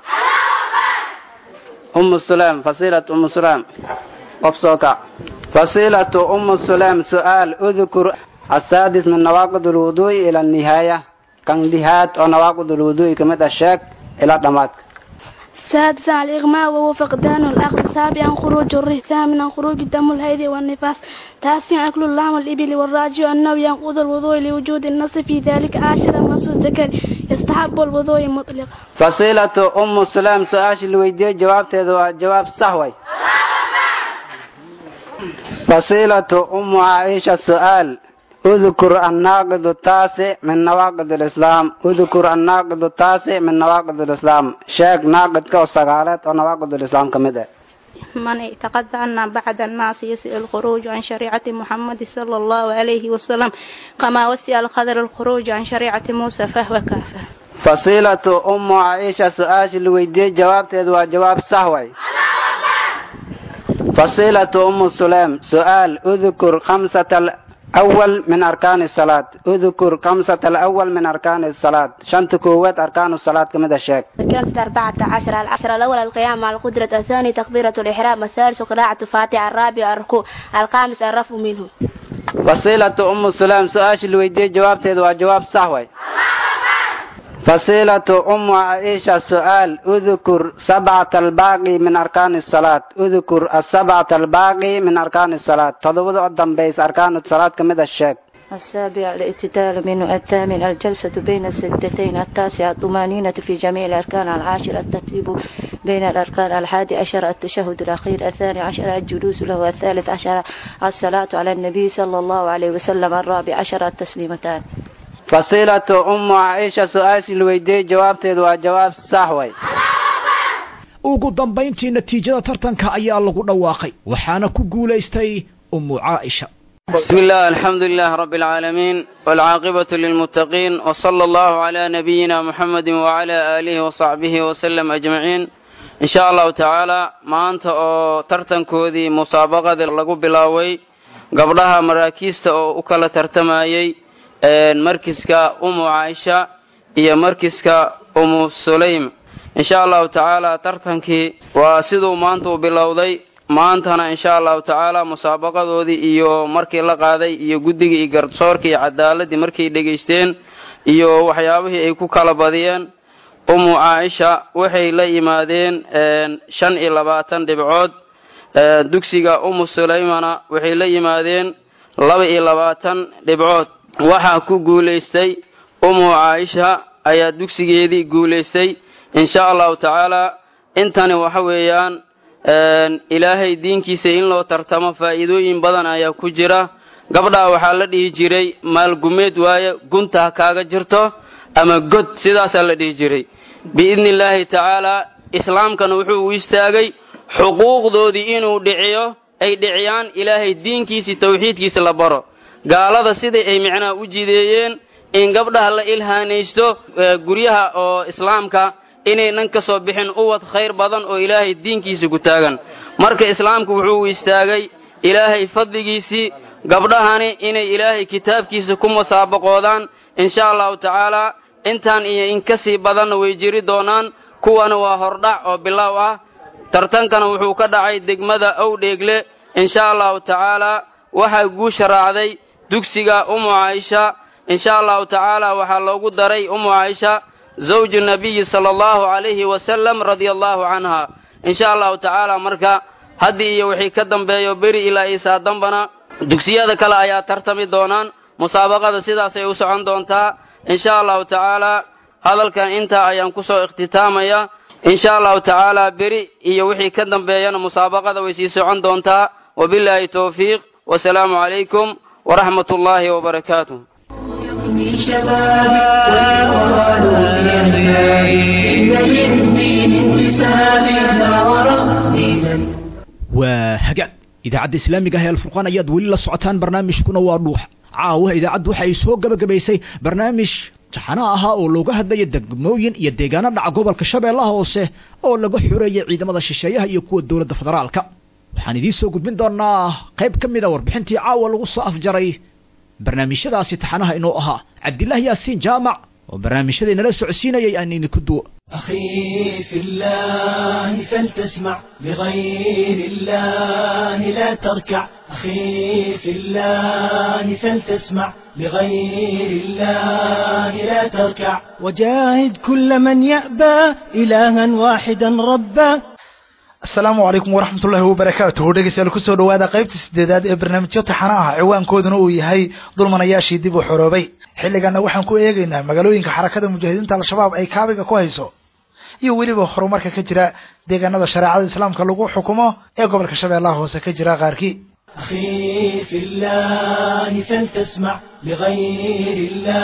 أم السلام فصيلة أم السلام أبصوكا فصيلة أم السلام سؤال اذكر السادس من نواقض الوضوء إلى النهاية كان دهات أو نواقض الوضوء كما الشك إلى دمات سادسا الإغماء وهو فقدان العقل سابعا خروج الريح ثامنا خروج الدم الهيد والنفاس تاسعا أكل اللحم والإبل والراجع أنه ينقض الوضوء لوجود النص في ذلك عاشرا مس الذكر يستحب الوضوء مطلقا فصيلة أم السلام سؤال الويدي جواب تدوى جواب صحوي فصيلة أم عائشة سؤال اذكر الناقض التاسع من نواقض الإسلام اذكر الناقض التاسع من نواقض الإسلام شيخ ناقض كو سقالات ونواقض الإسلام كمدة من اعتقد أن بعد الناس يسئ الخروج عن شريعة محمد صلى الله عليه وسلم كما وسع الخضر الخروج عن شريعة موسى فهو كافر فصيلة أم عائشة سؤال الويدي جواب تدوى جواب سهوي فصيلة أم سلام سؤال اذكر خمسة الأول من أركان الصلاة اذكر خمسة الأول من أركان الصلاة شنت قوات أركان الصلاة كما الشيخ ذكرت أربعة عشر العشر الأول القيام مع القدرة الثاني تكبيرة الإحرام الثالث قراءة فاتحة الرابع الركوع الخامس الرفع منه فصيلة أم سلام سؤال الويدي جواب تدوى جواب صحوي فصيلة أم عائشة سؤال اذكر سبعة الباقي من أركان الصلاة اذكر السبعة الباقي من أركان الصلاة تضبط قدام بيس أركان الصلاة كمدة الشيك السابع الاعتدال منه الثامن الجلسة بين السدتين التاسع الطمانينة في جميع الأركان العاشر الترتيب بين الأركان الحادي عشر التشهد الأخير الثاني عشر الجلوس له الثالث عشر الصلاة على النبي صلى الله عليه وسلم الرابع عشر التسليمتان فصيلة أم عائشة سؤال الويدي جواب تدوى جواب صحوي ugu dambayntii natiijada tartanka ayaa lagu dhawaaqay waxaana ku guulaystay ummu caaisha بسم الله الحمد لله رب العالمين والعاقبة للمتقين وصلى الله على نبينا محمد وعلى آله وصحبه وسلم أجمعين إن شاء الله تعالى ما أنت أو ترتن كودي مسابقة لغو بلاوي قبلها مراكيست أو أكل ترتمايي markiska umu caaisha iyo markiska umu sulaym insha allahu tacaala tartankii waa siduu maanta u bilowday maantana insha allahu tacaala musaabaqadoodii iyo markii la qaaday iyo guddigii iyo garsoorkii iyo cadaaladii markay dhegaysteen iyo waxyaabihii ay ku kala badiyeen umu caaisha waxay la yimaadeen shan iyo labaatan dhibcood dugsiga umu sulaymana waxay la yimaadeen laba iyo labaatan dhibcood waxaa ku guulaystay umu caaisha ayaa dugsigeedii guulaystay insha allahu tacaala intani waxa weeyaan ilaahay diinkiisa in loo tartamo faa'iidooyin badan ayaa ku jira gabdhaa waxaa la dhihi jiray maalgumeed waaye gunta ha kaaga jirto ama god sidaasaa la dhihi jiray biidni illaahi tacaalaa islaamkana wuxuu u istaagay xuquuqdoodii inuu dhiciyo ay dhiciyaan ilaahay diinkiisii tawxiidkiisa la baro gaalada sidai ay micnaha u jideeyeen in gabdhaha la ilhaanaysto guryaha oo islaamka inaynan ka soo bixin uwad khayr badan oo ilaahay diinkiisa ku taagan marka islaamku wuxuu u istaagay ilaahay fadligiisii gabdhahani inay ilaahay kitaabkiisa ku musaabaqoodaan insha allahu tacaala intaan iyo in ka sii badanna way jiri doonaan kuwana waa hordhac oo bilow ah tartankana wuxuu ka dhacay degmada owdheegle insha allahu tacaala waxaa guusha raacday dugsiga umu caaisha insha allahu tacaala waxaa loogu daray umu caaisha zawju nabiyi sala allahu calayhi wasalam radia allahu canha insha allahu tacaala marka haddii iyo wixii ka dambeeyo beri ilaa isaa dambana dugsiyada kale ayaa tartami doonaan musaabaqada sidaasay u socon doontaa insha allahu tacaala hadalkan intaa ayaan ku soo ikhtitaamaya insha allahu tacaala beri iyo wixii ka dambeeyana musaabaqada way sii socon doontaa wabilaahi towfiiq wasalaamu calaykum waraxmat ullaahi wabarakaatuh من شبابي والقرآن يهدي إن للدين انتساب لا وربي waa hagaag idaacadda islaamiga ah ee alfurqaan ayaad weli la socotaan barnaamijkuna waa dhuuxa caawa idaacaddu waxa ay soo gabagabaysay barnaamij taxano ahaa oo looga hadlaya degmooyin iyo deegaano dhaca gobolka shabeellaha hoose oo laga xoreeyay ciidamada shisheeyaha iyo kuwa dowladda federaalka waxaan idiin soo gudbin doonaa qayb ka mid a warbixintii caawa lagu soo afjaray barnaamijyadaasi taxanaha inoo ahaa cabdilaahi yaasiin jaamac oo barnaamijyadii nala socodsiinayay aan idinku duwo أخي في الله فلتسمع لغير الله لا تركع أخي في الله فلتسمع لغير الله لا تركع وجاهد كل من يأبى إلها واحدا ربا asalaamu calaykum waraxmat ullaahi wabarakaatuhu dhegeystayaal kusoo dhawaada qaybta sideedaad ee barnaamijyo taxana ah ciwaankooduna uu yahay dulmanayaashii dib u xoroobay xilliganna waxaan ku eegaynaa magaalooyinka xarakada mujaahidiinta al-shabaab ay kaabiga ku hayso iyo weliba horumarka ka jira deegaanada shareecada islaamka lagu xukumo ee gobolka shabeellaha hoose ka jira qaarkii أخي في الله فلتسمع لغير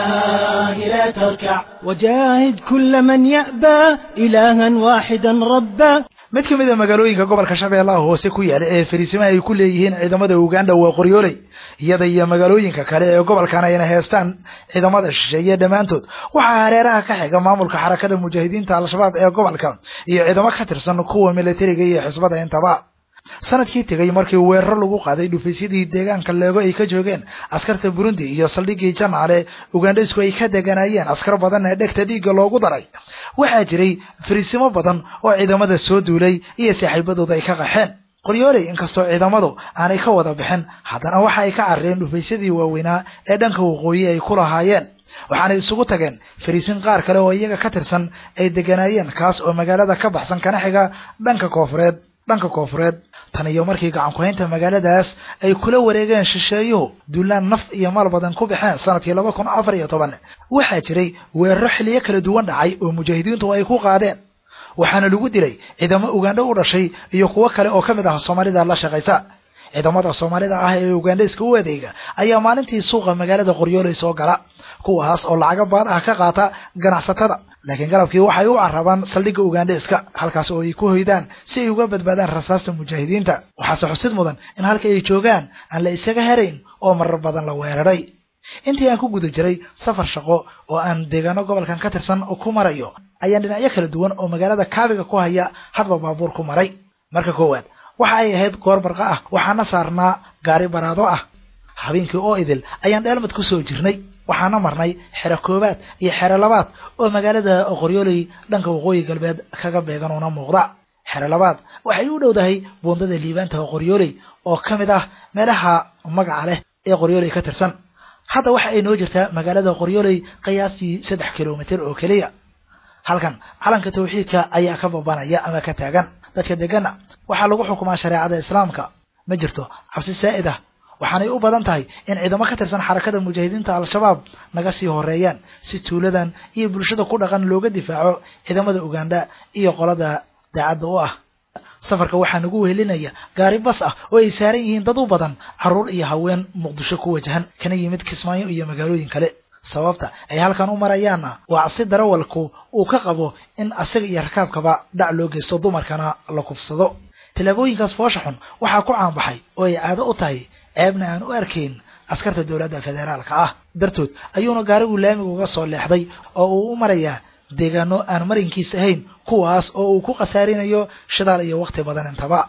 الله لا تركع وجاهد كل من يأبى إلها واحدا ربا mid ka mid a magaalooyinka gobolka shabeellaha hoose ku yaala ee fariisimaha ay ku leeyihiin ciidamada uganda waa qoryooley iyada iyo magaalooyinka kale ee gobolkan ayna heestaan ciidamada shisheeye dhammaantood waxaa hareeraha ka xiga maamulka xarakada mujaahidiinta al-shabaab ee gobolka iyo ciidamo ka tirsan kuwa militariga iyo xisbada intaba sanadkii tegay markii weeraro lagu qaaday dhufaysyadii deegaanka leego ay ka joogeen askarta burundi iyo saldhigii janaale ugandhaysku ay ka deganaayeen askar badan ee dhegta dhiigga loogu daray waxaa jiray fariisimo badan oo ciidamada soo duulay iyo saaxiibadooda ay ka qaxeen qoryooley inkastoo ciidamadu aanay ka wada bixin haddana waxa ay ka carareen dhufaysyadii waaweynaa ee dhanka waqooyi ay ku lahaayeen waxaanay isugu tageen fariisin qaar kale oo iyaga ka tirsan ay deganaayeen kaas oo magaalada ka baxsan kana xiga dhanka koofureed dhanka koofureed tan iyo markii gacan ku-haynta magaaladaas ay kula wareegeen shisheeyuhu duulaan naf iyo maal badan ku baxeen sanadkii laba kun afar iyo toban waxaa jiray weeraro xilliyo kala duwan dhacay oo mujaahidiintu ay ku qaadeen waxaana lagu dilay ciidamo ugandho u dhashay iyo kuwo kale oo ka mid ah soomaalida la shaqaysa ciidamada soomaalida ah ee ugandhayska u adeega ayaa maalintii suuqa magaalada qoryooley soo gala kuwaas oo lacago baad ah ka qaata ganacsatada laakiin galabkii waxay u carabaan saldhigga ugandhayska halkaas oo ay ku hoydaan si ay uga badbaadaan rasaasta mujaahidiinta waxaase xusid mudan in halka ay joogaan aan la isaga herayn oo marar badan la weeraray intii aan ku guda jiray safar shaqo oo aan deegaano gobolkan ka tirsan ku marayo ayaan dhinacyo kala duwan oo magaalada kaabiga ku haya hadba baabuur ku maray marka koowaad waxa ay ahayd goor barqa ah waxaana saarnaa gaari baraado ah habeenkii oo idil ayaan dheelmad ku soo jirnay waxaana marnay xero koobaad iyo xero labaad oo magaalada qoryooley dhanka waqooyi galbeed kaga beegan una muuqda xero labaad waxay u dhowdahay buundada liibaanta qoryooley oo ka mid ah meelaha magaca leh ee qoryooley ka tirsan hadda waxa ay noo jirtaa magaalada qoryooley qiyaastii saddex kilomitir oo keliya halkan calanka tawxiidka ayaa ka babanaya ama ka taagan dadka degana waxaa lagu xukumaa shareecada islaamka ma jirto cabsi saa'id ah waxaanay u badan tahay in ciidamo ka tirsan xarakada mujaahidiinta al-shabaab naga sii horeeyaan si tuuladan iyo bulshada ku dhaqan looga difaaco ciidamada uganda iyo qolada daacadda u ah safarka waxaa nagu wehelinaya gaari bas ah oo ay saaran yihiin dad u badan carruur iyo haween muqdisho ku wajahan kana yimid kismaayo iyo magaalooyin kale sababta ay halkan u marayaanna waa cabsi darawalku uu ka qabo in asaga iyo rakaabkaba dhac loo geysto dumarkana la kufsado tallaabooyinkaas foosha xun waxaa ku caanbaxay oo ay caado u tahay ceebna aan u arkayn askarta dowladda federaalka ah dartood ayuuna gaarigu laamiga uga soo leexday oo uu u marayaa deegaano aan marinkiis ahayn kuwaas oo uu ku khasaarinayo shidaal iyo wakhti badan intaba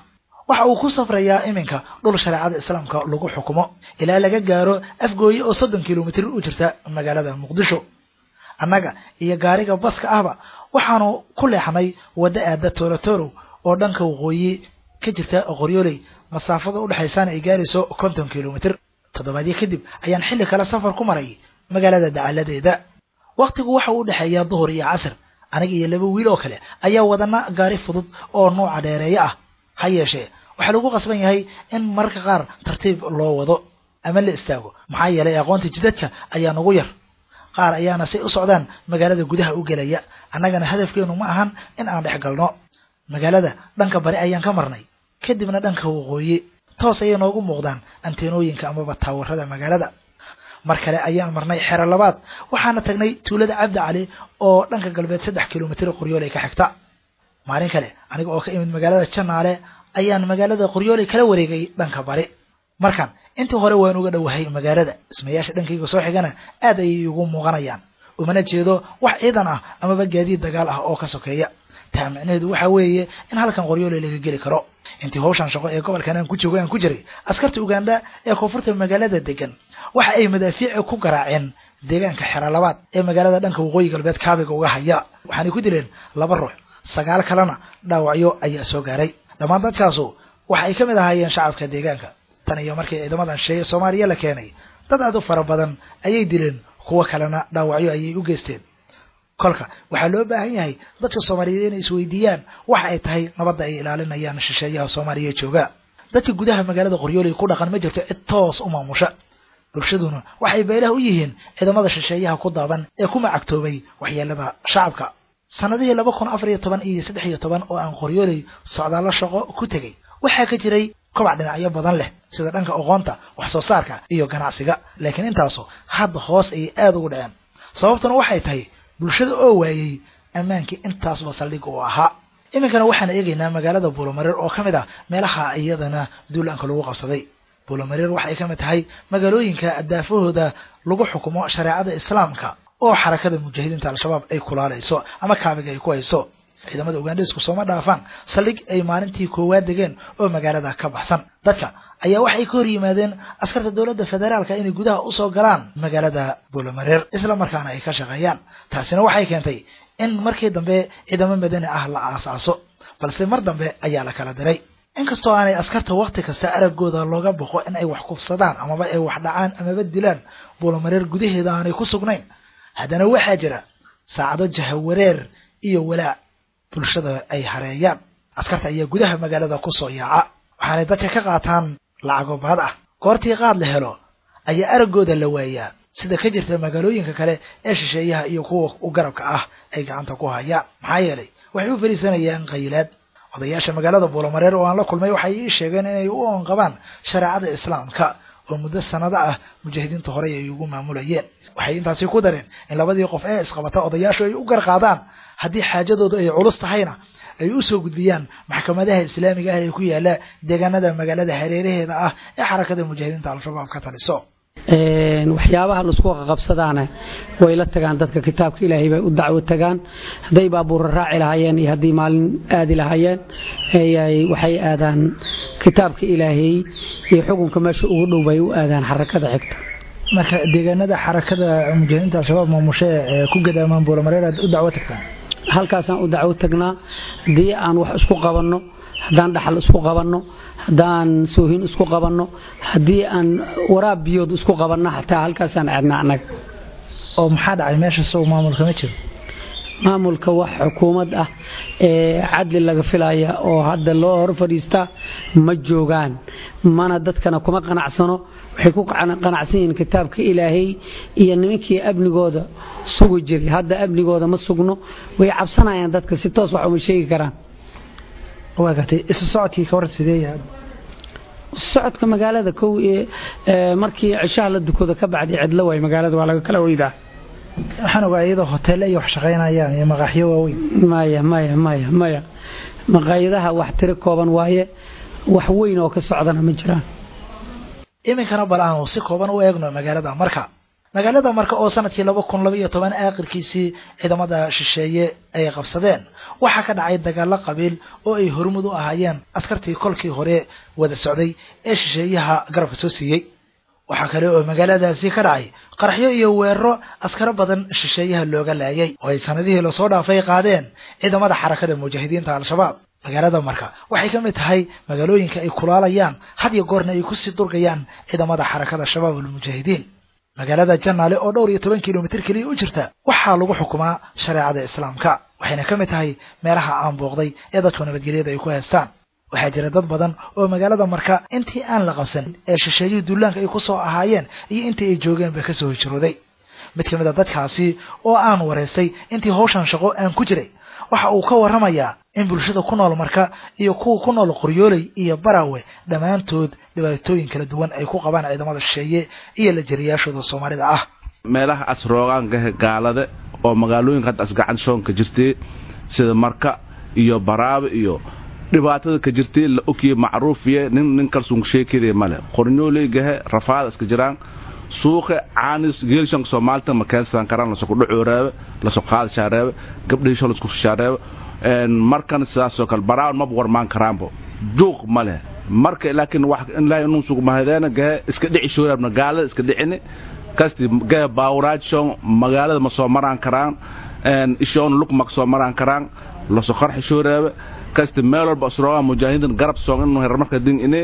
waxa uu ku safrayaa iminka dhul shareecada islaamka lagu xukumo ilaa laga gaaro afgooye oo soddon kilomitir u jirta magaalada muqdisho annaga iyo gaariga baska ahba waxaanu ku leexnay waddo aada toorotorow oo dhanka waqooyi ka jirta qoryooley masaafada udhexaysaana ay gaarayso konton kilomitir toddobaadyo kadib ayaan xilli kale safar ku maray magaalada dacaladeeda wakhtigu waxa uu udhexeeyaa duhur iyo casir aniga iyo laba wiil oo kale ayaa wadana gaari fudud oo nuuca dheereeyo ah ha yeeshee waxaa lagu qasban yahay in mararka qaar tartiib loo wado ama la istaago maxaa yeelay aqoonta jidadka ayaa nagu yar qaar ayaana say u socdaan magaalada gudaha u gelaya annagana hadafkeenu ma ahan in aan dhex galno magaalada dhanka bari ayaan ka marnay kadibna dhanka waqooyi toos ayay noogu muuqdaan anteenooyinka amaba taawarada magaalada mar kale ayaan marnay xero labaad waxaana tagnay tuulada cabdi cali oo dhanka galbeed saddex kilomitir qoryooley ka xigta maalin kale aniga oo ka imid magaalada janaale ayaan magaalada qoryooley kala wareegay dhanka bari markan intii hore waan uga dhowahay magaalada dhismayaasha dhankayga soo xigana aad ayay igu muuqanayaan umana jeedo wax ciidan ah amaba gaadiid dagaal ah oo ka sokeeya taa micnaheedu waxaa weeye in halkan qoryooley laga geli karo intii hawshan shaqo ee gobolkan aan ku joogo aan ku jiray askarta uganda ee koonfurta magaalada degan waxa ay madaafiici ku garaaceen deegaanka xero labaad ee magaalada dhanka waqooyi galbeed kaabiga uga haya waxaanay ku dileen laba ruux sagaal kalena dhaawacyo ayaa soo gaaray dhammaan dadkaasu waxa ay ka mid ahaayeen shacabka deegaanka tan iyo markii ciidamadan sheeye soomaaliya la keenay dad aad u fara badan ayay dileen kuwo kalena dhaawacyo ayay u geysteen kolka waxaa loo baahan yahay dadka soomaaliyeed inay isweydiiyaan waxa ay tahay nabadda ay ilaalinayaan shisheeyaha soomaaliya jooga dadka gudaha magaalada qoryooley ku dhaqan ma jirto cid toos u maamusha bulshaduna waxay beelaha u yihiin ciidamada shisheeyaha ku daaban ee ku macagtoobay waxyeelada shacabka sanadihii laba kun afar iyo toban iyo saddex iyo toban oo aan qoryooley socdaallo shaqo ku tegey waxaa ka jiray kobac dhinacyo badan leh sida dhanka aqoonta wax soo saarka iyo ganacsiga laakiin intaasu hadda hoos ayay aada ugu dhaceen sababtuna waxay tahay bulshada oo waayey ammaankii intaasba saldhig uu ahaa iminkana waxaan eegaynaa magaalada buulomareer oo ka mid ah meelaha iyadana duulaanka lagu qabsaday buulomareer waxay ka mid tahay magaalooyinka daafahooda lagu xukumo shareecada islaamka oo xarakada mujaahidiinta al-shabaab ay kulaalayso ama kaabiga ay ku hayso ciidamada ugandhesku sooma dhaafaan saldhig ay maalintii koowaad degeen oo magaalada ka baxsan dadka ayaa waxay ka hor yimaadeen askarta dowladda federaalka inay gudaha usoo galaan magaalada buulomareer isla markaana ay ka shaqeeyaan taasina waxay keentay in markii dambe ciidamo madani ah la aasaaso balse mar dambe ayaa la kala diray inkastoo aanay askarta wakhti kasta araggooda looga boqo in ay wax kufsadaan amaba ay wax dhacaan amaba dilaan buulomareer gudaheeda aanay ku sugnayn haddana waxaa jira saacado jahawareer iyo walaac bulshada ay hareeyaan askarta ayaa gudaha magaalada ku soo yaaca waxaanay dadka ka qaataan lacago baad ah goortii qaad la helo ayaa araggooda la waayaa sida ka jirta magaalooyinka kale ee shisheeyaha iyo kuwa u garabka ah ay gacanta ku hayaan maxaa yeelay waxay u fariisanayaan qaylaad odayaasha magaalada buulomareer oo aan la kulmay waxay ii sheegeen inay u oonqabaan shareecada islaamka oo muddo sanado ah mujaahidiinta horey ay ugu maamulayeen waxay intaasi ku dareen in labadii qof ee isqabata odayaashu ay u garqaadaan haddii xaajadoodu ay culus tahayna ay u soo gudbiyaan maxkamadaha islaamiga ah ee ku yaala deegaanada magaalada hareeraheeda ah ee xarakada mujaahidiinta al-shabaab ka taliso waxyaabaha laisku qabsadaana way la tagaan dadka kitaabka ilaahay bay u dacwo tagaan hadday baabuura raaci lahaayeen iyo haddii maalin aadi lahaayeen waxay aadaan kitaabka ilaahay iyo xukunka meesha ugu dhow bay u aadaan xarakada xigta marka deegaanada xarakada mujaahidiinta al-shabaab maamushe ee ku gadaamaan buulamareer aad u dacwo tagtaan halkaasaan u dacwo tagnaa haddii aan wax isku qabanno haddaan dhaxal isku qabanno haddaan soohin isku qabanno haddii aan waraab biyood isku qabanno xataa halkaasaan aadnaa annaga oo maxaa dhacay meesha sow maamulka ma jiro maamulka wax xukuumad ah ee cadli laga filaya oo hadda loo hor fadhiistaa ma joogaan mana dadkana kuma qanacsano waxay ku qanacsan yihiin kitaabka ilaahay iyo nimankii amnigooda sugi jiray hadda amnigooda ma sugno way cabsanayaan dadka si toos wax uma sheegi karaan waa gartay isu socodkii ka waran sidee yahay socodka magaalada kow ee markii cishaha la dukooda ka bacdi cidlo waay magaalada waa laga kala weydaa waxaan ogaa iyadoo hoteelle iyo wax shaqaynayaan iyo maqaaxyo waaweyn maya maya maya maya maqaayadaha wax tiro kooban waaye wax weyn oo ka socdana ma jiraan iminkana bal aanu si kooban u eegno magaalada marka magaalada marka oo sanadkii laba kun laba iyo toban aakhirkiisii ciidamada shisheeye ay qabsadeen waxaa ka dhacay dagaalo qabiil oo ay hormud u ahaayeen askartii kolkii hore wada socday ee shisheeyaha garabka soo siiyey waxaa kale oo magaaladaasi ka dhacay qaraxyo iyo weeraro askaro badan shisheeyaha looga laayay oo ay sanadihii lasoo dhaafay qaadeen ciidamada xarakada mujaahidiinta al-shabaab magaalada marka waxay ka mid tahay magaalooyinka ay kulaalayaan had iyo goorna ay kusii durgayaan ciidamada xarakada shabaab almujaahidiin magaalada janaale oo dhowr iyo toban kilomitir keliya u jirta waxaa lagu xukumaa shareecada islaamka waxayna ka mid tahay meelaha aan booqday ee dadku nabadgelyada ay ku haystaan waxaa jira dad badan oo magaalada marka intii aan la qabsan ee shisheeyihii duulaanka ay ku soo ahaayeen iyo intii ay joogeenba ka soo hijrooday mid ka mid a dadkaasi oo aan waraystay intii hawshan shaqo aan ku jiray waxa uu ka warramayaa in bulshada ku nool marka iyo kuwa ku nool qoryooley iyo barawe dhammaantood dhibaatooyin kala duwan ay ku qabaan ciidamada shisheeye iyo la jariyaashooda soomaalida ah meelaha asroogaanka gaalada oo magaalooyinka hadda asgacan shoonka jirtay sida marka iyo baraabe iyo dhibaatada ka jirtay la ogyahay macruufiye nin nin kalsuun sheekadee male qornyooleygahe rafaada iska jiraan suuqa caanis geelshanka soomaalita ma keensan karaan lasoo kudhacooreebe lasoo qaadashaareebe gabdhihisho lasku shaareebe markan sidaasoo kale baraawan maba warmaan karaanbo juuq ma leh marka laakiin wax ilaahay inuu sugu mahadeena gahe iska dhici shooraabna gaalada iska dhicini kasti gahe baawraajshon magaalada ma soo maraan karaan ishoon lug ma soo maraan karaan lasoo qarxi shooraebe kasti meel walba asroogaa mujaahidiin garab soon inuu herar marka din inee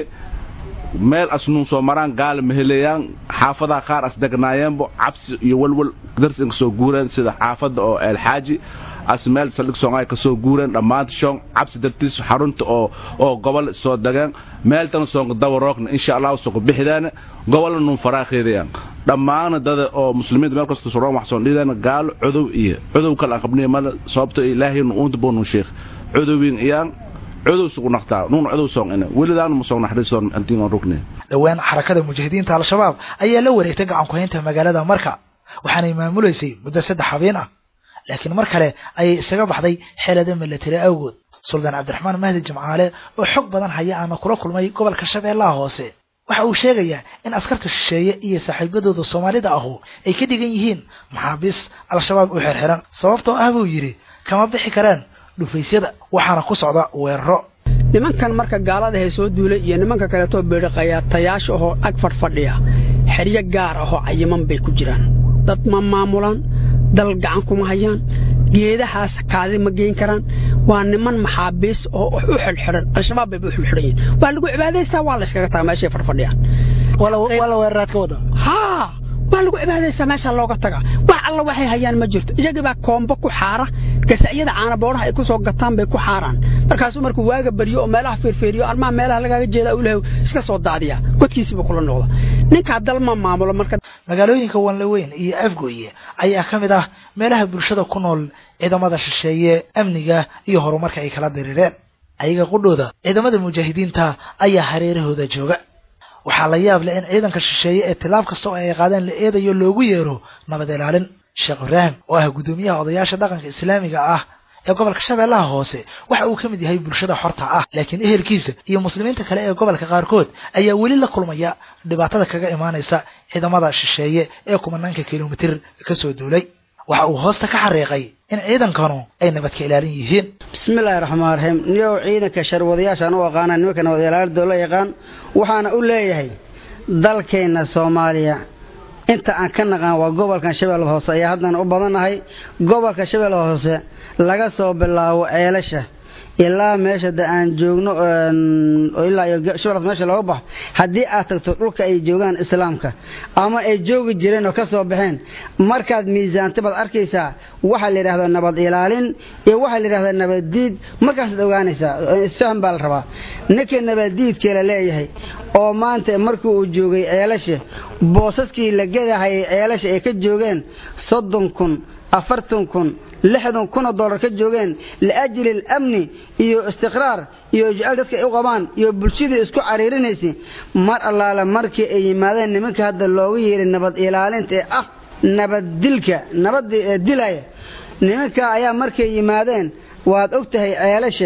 meel asnuun soo maraan gaala maheleeyaan xaafadaha qaar as degnaayeenbo cabsi iyo walwal darsi inka soo guureen sida xaafadda oo eelxaaji as meel saldhig soongaay ka soo guureen dhammaanta shoon cabsi dartiis xarunta oo oo gobol soo degeen meel tan soonka dawaroogna insha allahu soo bixidaana gobolna nuun faraaqeedayaan dhammaana dada oo muslimiinta meel kasta soo wax soo dhidana gaalo cudow iyo cudow kale aan qabnay mala sababta ilaahay uunta boonu sheekh cudowin iyaan cudow sugu naqtaa nuun cudow soon ina welidaan ma soo naxariisoon antiin on rugne dhowaan xarakada mujaahidiinta al-shabaab ayaa la wareegtay gacan ku-haynta magaalada marka waxaanay maamulaysay muddo saddex habeen ah laakiin mar kale ayay isaga baxday xeelada milatari awgood suldaan cabdiraxmaan mahdi jimcaale oo xog badan haya ama kula kulmay gobolka shabeellaha hoose waxa uu sheegayaa in askarta shisheeye iyo saaxiibadooda soomaalida ahu ay ka dhigan yihiin maxaabiis al-shabaab u xirxiran sababtoo ah buu yidhi kama bixi karaan dhufaysyada waxaana ku socda weeraro nimankan marka gaalada hay soo duulay iyo nimanka kaleetoo beedhiqayaatayaasha ahoo ag fadhfadhiya xeryo gaar ahoo cayiman bay ku jiraan dad ma maamulaan dal gacan kuma hayaan geedahaas kaadi ma geyn karaan waa niman maxaabiis oo u xidhxidhan al-shabaab bayba u xidhxidhan yihin waa lagu cibaadaystaa waa layskaga taga meeshay fadhfadhiyaan wala weeraraad ka wada haa waa lagu cibaadaystaa meeshaa looga taga wax alla waxay hayaan ma jirto iyagii baa koombo ku xaara gasacyada caanaboodhaha ay ku soo gataan bay ku xaaraan markaasuu markuu waaga baryo oo meelaha feerfeeriyo armaha meelaha lagaaga jeeda ulahay iska soo daadiya godkiisiiba kula noqda ninkaa dal ma maamulo marka magaalooyinka wanlaweyn iyo afgoye ayaa ka mid ah meelaha bulshada ku nool ciidamada shisheeye amniga iyo horumarka ay kala diriireen ayaga qudhooda ciidamada mujaahidiinta ayaa hareerahooda jooga waxaa la yaab leh in ciidanka shisheeye ee tilaab kasta oo ay qaadeen la eedayo loogu yeero nabad ilaalin sheekh ibraahim oo ah guddoomiyaha odayaasha dhaqanka islaamiga ah ee gobolka shabeellaha hoose waxa uu ka mid yahay bulshada xorta ah laakiin ehelkiisa iyo muslimiinta kale ee gobolka qaarkood ayaa weli la kulmaya dhibaatada kaga imaanaysa ciidamada shisheeye ee kumanaanka kilomitir ka soo duulay waxa uu hoosta ka xariiqay in ciidankanu ay nabadka ilaalin yihiin bismillaahi raxmaan raxiim niyow ciidanka sharwadayaashaan u aqaana nimanka nabad ilaalidoo la yaqaan waxaana u leeyahay dalkeenna soomaaliya inta aan ka naqaan waa gobolkan shabeellada hoose ayaa haddana u badannahay gobolka shabeellada hoose laga soo bilaabo ceelasha ilaa meesha da aan joogno ilaa shabeelladas meesha looga baxo haddii aad tagto dhulka ay joogaan islaamka ama ay joogi jireen oo ka soo baxeen markaad miisaanta baad arkaysaa waxaa la yidhahdaa nabad ilaalin iyo waxaa la yidhahdaa nabaddiid markaasaad ogaanaysaa isfahan baa la rabaa ninka nabaddiidkee la leeyahay oo maanta markii uu joogay ceelasha boosaskii la gedahayay ceelasha ay ka joogeen soddon kun afartan kun lixdan kun oo dollar ka joogeen liajli alamni iyo istiqraar iyo jecel dadka ay u qabaan iyo bulshadii isku cariirinaysay mar allaale markii ay yimaadeen nimanka hadda loogu yeeray nabad ilaalinta ee ah nabaddilka nabadda ee dilaya nimanka ayaa markay yimaadeen waad og tahay ceelasha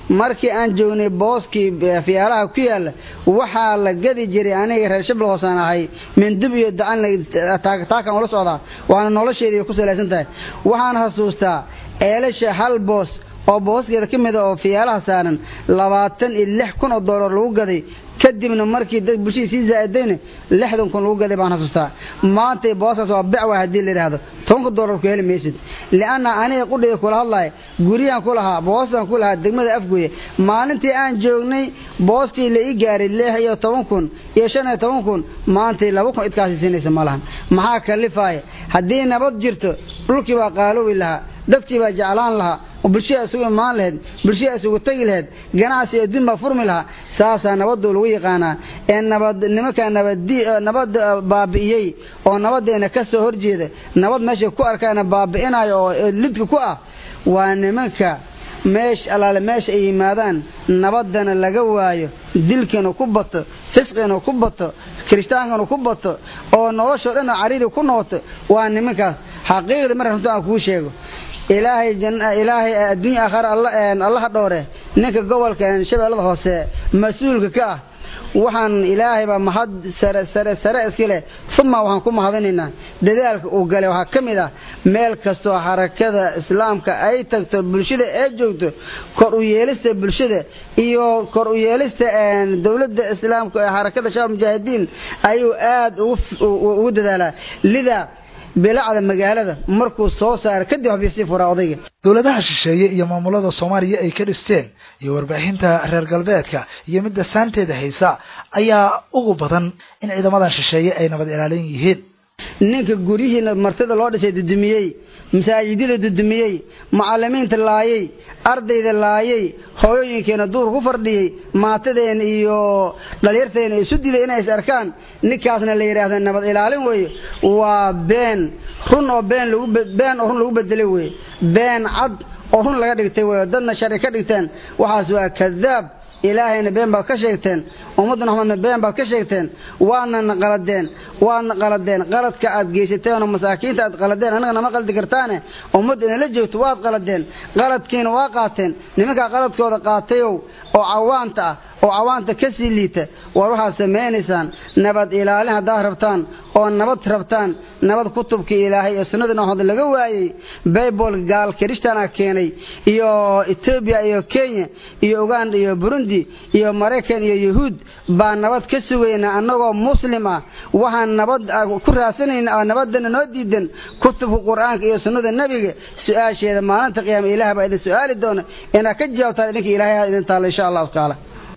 markii aan joognay booskii fiyaalaha ku yaalla waxaa la gadi jiray aniga reer shabla hoosaan ahay mindub iyo dacan taakan ula socdaa waana nolosheedii ku salaysan tahay waxaan xasuustaa eelasha hal boos oo booskeeda ka mida oo fiyaalaha saaran labaatan iyo lix kun oo doolar lagu gaday kadibna markii dad bulshadii sii zaa'idayna lixdan kun lagu gaday baan xasuustaa maantay booskaas waa becwa haddii la yidhaahdo tobanka doolar ku heli maysid li'anna aniga qudhiga kula hadlaya guryahan ku lahaa boostan ku lahaa degmada afgoye maalintii aan joognay booskii la ii gaaray lix iyo toban kun iyo shan iyo toban kun maantay laba kun idkaasi siinaysa ma lahan maxaa kalifaaya haddii nabad jirto dhulkii baa qaaloobi lahaa dadkii baa jeclaan lahaa oo bulshada isugu imaan lahayd bulshada isugu tegi lahayd ganacsi iyo din baa furmi lahaa saasaa nabaddu lagu yaqaanaa ee nabad nimankaa nabad nabad baabi'iyey oo nabaddeena ka soo horjeeda nabad meeshay ku arkaana baabi'inayo oo lidka ku ah waa nimanka meesh allaale meesha ay yimaadaan nabaddana laga waayo dilkiinu ku bato fisqiinu ku bato kiristaankinu ku bato oo noloshoo dhan cariiri ku noqoto waa nimankaas xaqiiqda mar runta aan kuu sheego ilaahay ilaahay adduunya aakhare allaha dhowre ninka gobolka shabeellada hoose mas-uulka ka ah waxaan ilaahay baa mahad sare sare sare iska leh uma waxaan ku mahadinaynaa dadaalka uu galay waxaa ka mid ah meel kastoo xarakada islaamka ay tagto bulshada ee joogto kor u yeelista bulshada iyo kor u yeelista dowladda islaamka ee xarakada shabaab mujaahidiin ayuu aad ugu dadaalaa lidaa bilacda magaalada markuu soo saaro kadib waxbay sii furaa odayga dowladaha shisheeye iyo maamulada soomaaliya ay ka dhisteen iyo warbaahinta reer galbeedka iyo midda saanteeda haysa ayaa ugu badan in ciidamadan shisheeye ay nabad ilaalin yihiin ninka guryihii martida loo dhisay dudumiyey masaajidada dudumiyey macalimiinta laayay ardayda laayay hooyooyinkeena duur ku fardhiyey maatadeena iyo dhalinyarteena isu diday inay is arkaan ninkaasna la yidhaahda nabad ilaalin weeye waa been run oo been lagu been oo run lagu bedelay weeye been cad oo run laga dhigtay weeye dadna shari ka dhigteen waxaas waa kadaab ilaahayna been baad ka sheegteen ummadda maxamedna been baad ka sheegteen waadnana qaladeen waadna qaladeen qaladka aad geysateen oo masaakiinta aad qaladeen annaga nama qaldi kartaane ummadda inala joogto waad qaladeen qaladkiina waa qaateen nimankaa qaladkooda qaatayow oo cawaanta ah oo cawaanta ka sii liita war waxaad samaynaysaan nabad ilaalin haddaad rabtaan oo nabad rabtaan nabad kutubkii ilaahay ee sunnada naxood laga waayey baybol gaal kirishtaana keenay iyo etoobiya iyo kenya iyo uganda iyo burundi iyo maraykan iyo yuhuud baa nabad ka sugaynaa annagoo muslim ah waxaan nabad ku raasanayna oo nabadana noo diidan kutubka qur-aanka iyo sunnada nebiga su-aasheeda maalinta qiyaama ilaah baa idin su-aali doona inaad ka jawaabtaan idinka ilaahay ha idin taalla insha allahu tacaala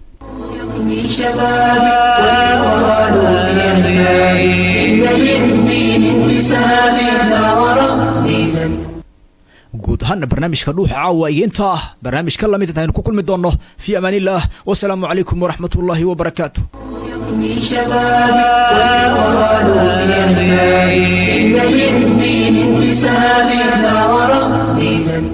من شبابي والقرآن في أحيائي إن للدين انتساب نار ربي guud ahaana barnaamijka dhuuxa caawa iyo intaa barnaamijka lamid intaynu ku kulmi doonno fii amaan illah wasalaamu calaykum waraxmat ullaahi wabarakaatu من شبابي والقرآن في أحيائي إن للدين انتساب نار ربي